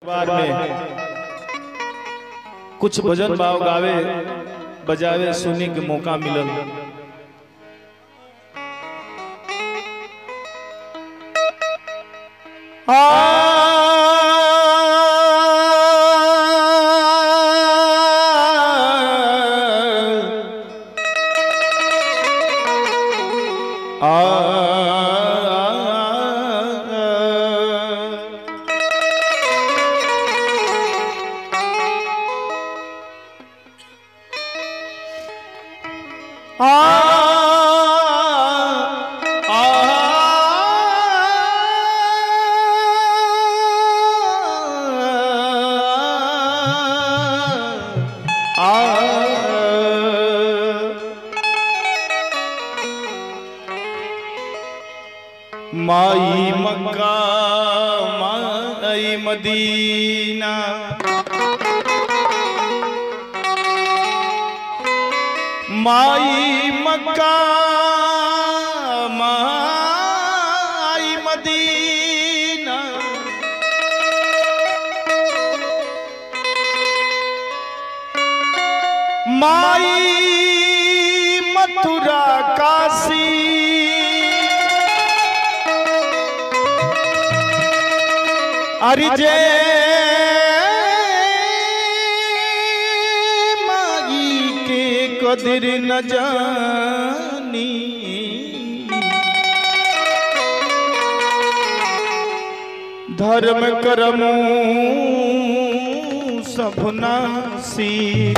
बार में कुछ भजन भाव गावे बजावे सुने के मौका मिलल आ माई मक्का माई मदीना माई मक्का माई मदीना माई मथुरा काशी अरे जय माई के कदर न जानी धर्म करम सब नासी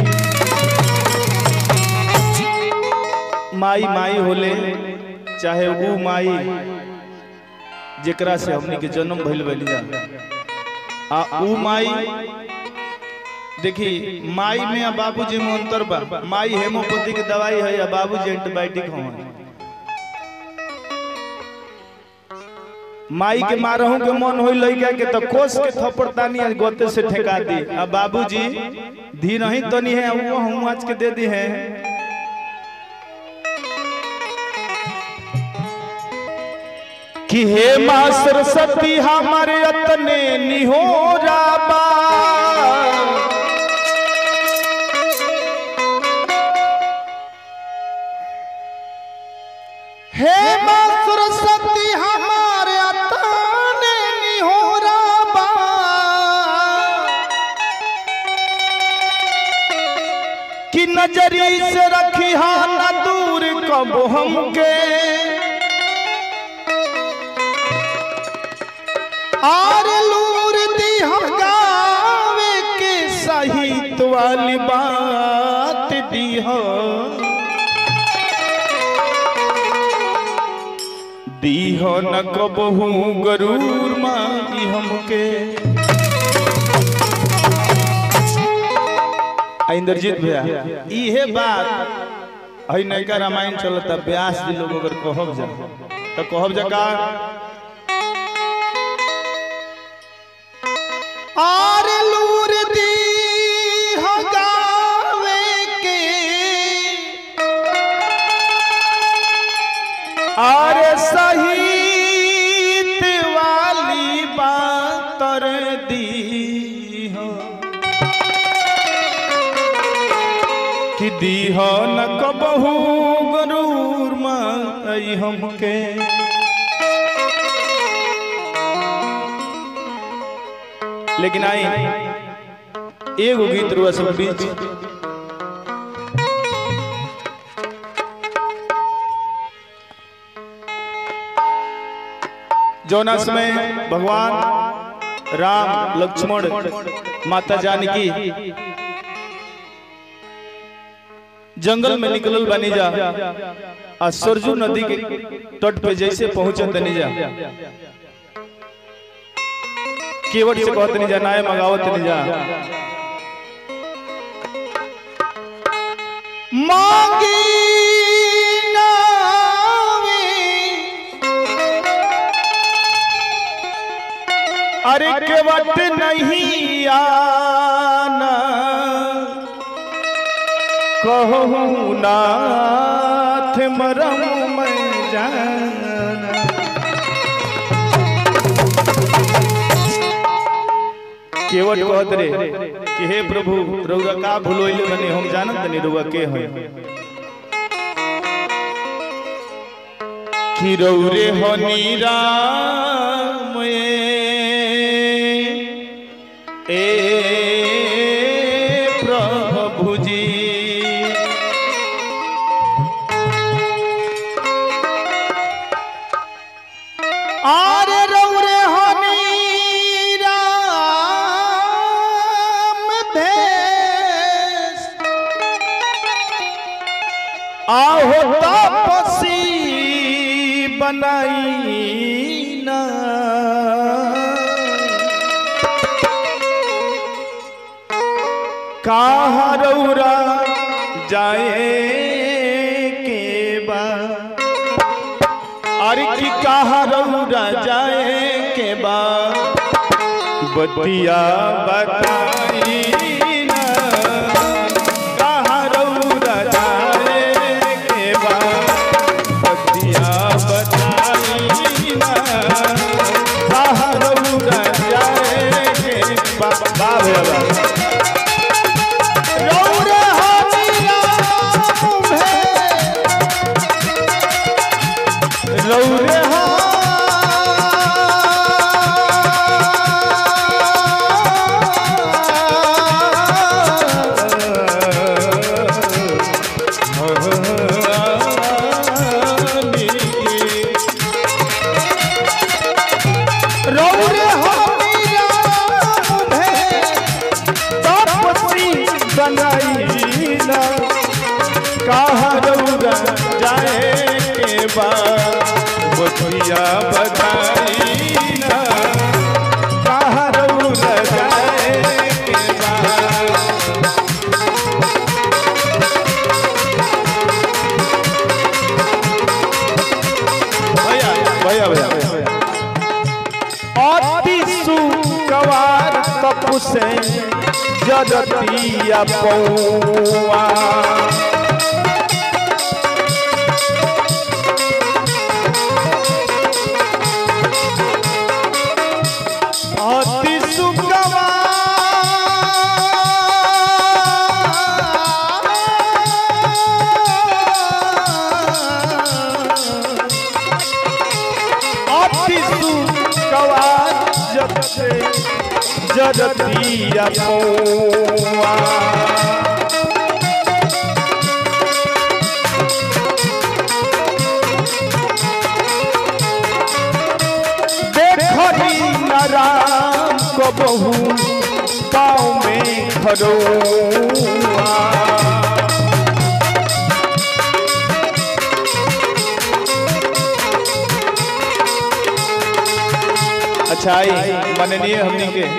माई माई होले चाहे वो माई जेकरा से हमनी के जन्म भइल बनी जा आ ऊ माई देखी माई में आ बाबूजी में अंतर बा माई हेमोपैथी के दवाई है या बाबूजी एंटीबायोटिक हवन माई के मारहू के मन होई लइका के तो कोस के थप्पड़ तानी आज गोते से ठेका दी आ बाबूजी धीर ही तनी है वो हम आज के दे दी है कि हे माँ सरस्वती हमारे अतने निहोरा बा हे माँ सरस्वती हमारे अतने निहोरा बा कि नजरी से रखी हा न दूर कब हमके आर लूर दी हम गावे के सहित वाली बात दी हो दी हो न कबहू गरूर माई हमके आ, इंद्रजीत भैया इहे बात हई नैका रामायण चलता व्यास जी लोग अगर कहब जा तो कहब जा का आर लूर दी हो गावे के आर सहित वाली बातर दी हो कि दी हो न कबहू गरूर माई हमके लेकिन आई एगो गीत रुआ सब बीच जौना समय भगवान राम लक्ष्मण माता जानकी जंगल में निकलल बनी जा आ सरजू नदी के तट पे जैसे पहुंचे तनी जा केवट से कहत नहीं जा नाय मगावत नहीं जा मांगी नावे अरे केवट नहीं आना कहूँ नाथ मरम मैं जाना केवट कहत रे कि हे प्रभु रउआ का भूलोइले बने हम जानत नहीं रउआ के हैं कि रौरे हनी राम ए प्रभु जी आरे रौरे हनी राम भेष आहो तपसी बनाई ना कहाँ रौरा जाए के बा अरे की कहाँ रौरा जाए के बा बतिया बताई ना कहाँ रौरा जाए के बा बतिया बताई ना कहाँ रौरा जाए के बा बा भैया बा रौरे हनी राम भेष रौरे रौरे हनी राम भेष तपसी बनाईला कहाँ रौरा जाए के बा बतिया बताईला कहाँ रौरा जाए के बा भैया भैया भैया भैया अति सुकवार तपु से जगतिया पौआ अति सुकवार अति सुकवार जग से जगतिया पौआ देखी न राम को बहु पाँव में खरोआ अच्छा आई माननीय हमनी के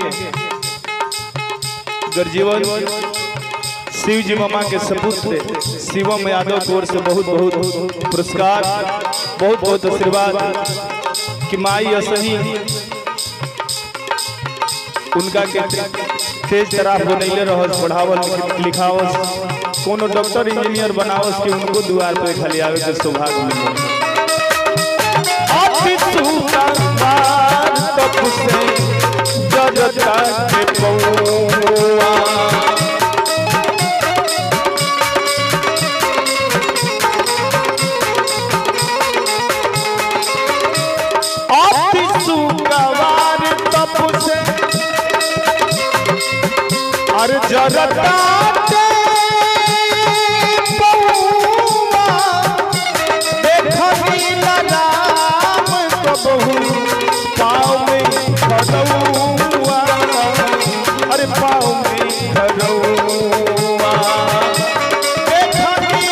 गर्जीवन शिव जी मामा के सपुत्र शिवम यादव की ओर से बहुत बहुत पुरस्कार बहुत बहुत आशीर्वाद कि माई असही उनका के तेज तरह बनैले रहस पढ़ावल लिखावस कोनो डॉक्टर इंजीनियर बनावस कि उनको दुआर पे खाली आवे के सौभाग्य मिले अति सुंदर तप से जगता के पौआ अति सुगवार तप से अर जगता के पौआ देखनी राम कबहू पाँव में खरौआ अरे पाँव में खरौआ देखनी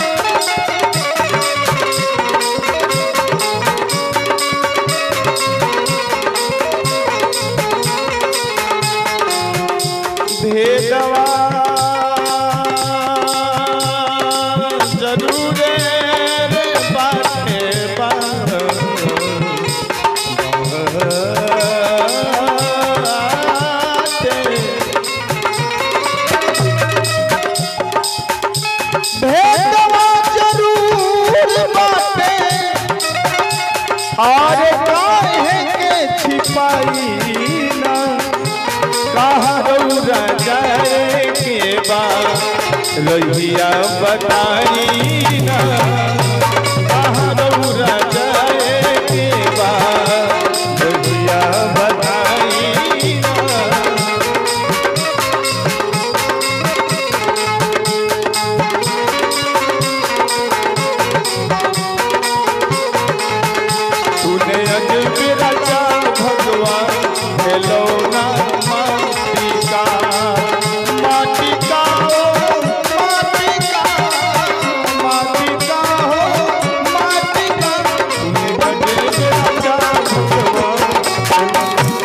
भेदवा जरूरे रे बाटे बाटे कहाँ रौरा जाए के बा रहिया बताई ना कहाँ रौरा जाए के बा रहिया बताई ना तूने अजब रचा भगवान खिलौना माटी का माटी का ओ माटी का माटी का हो माटी का तूने अजब रचा भगवान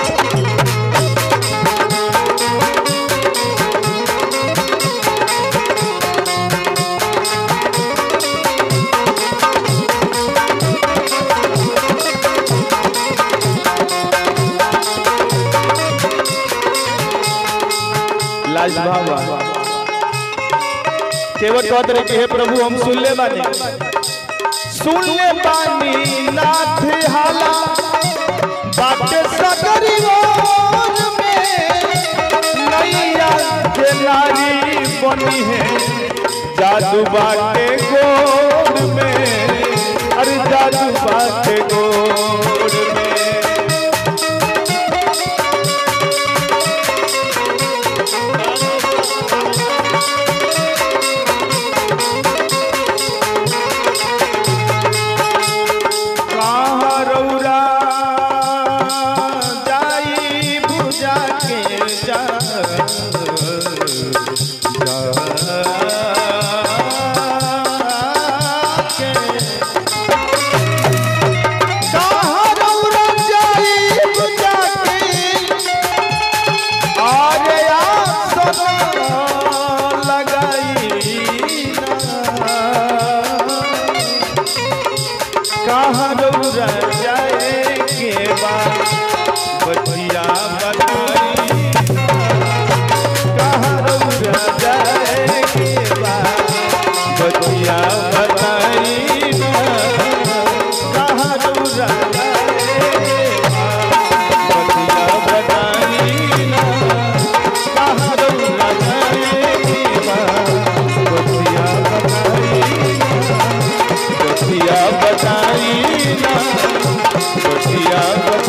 लाज बाबा केवल कहत रहे कि हे प्रभु हम सुन ले बानी सुन ले बानी नाथ हाला बाटे सगरी ओर में नैया के नारी बनी है जादू बाटे गोर में अरे जादू बाटे गोर में कहाँ रौरा जाई बुझा के जा जाके। कहाँ रौरा जाई बुझा के आरे आसना लगाई ना। कहाँ रौरा जाए के बाद बतिया बताई कहाँ रौरा जाए के बाद बतिया बताई ना। कहाँ रौरा जाए के बाद बतिया बताई ना। कहाँ रौरा जाए के बाद बतिया बताई ना। बतिया बताई ना बतिया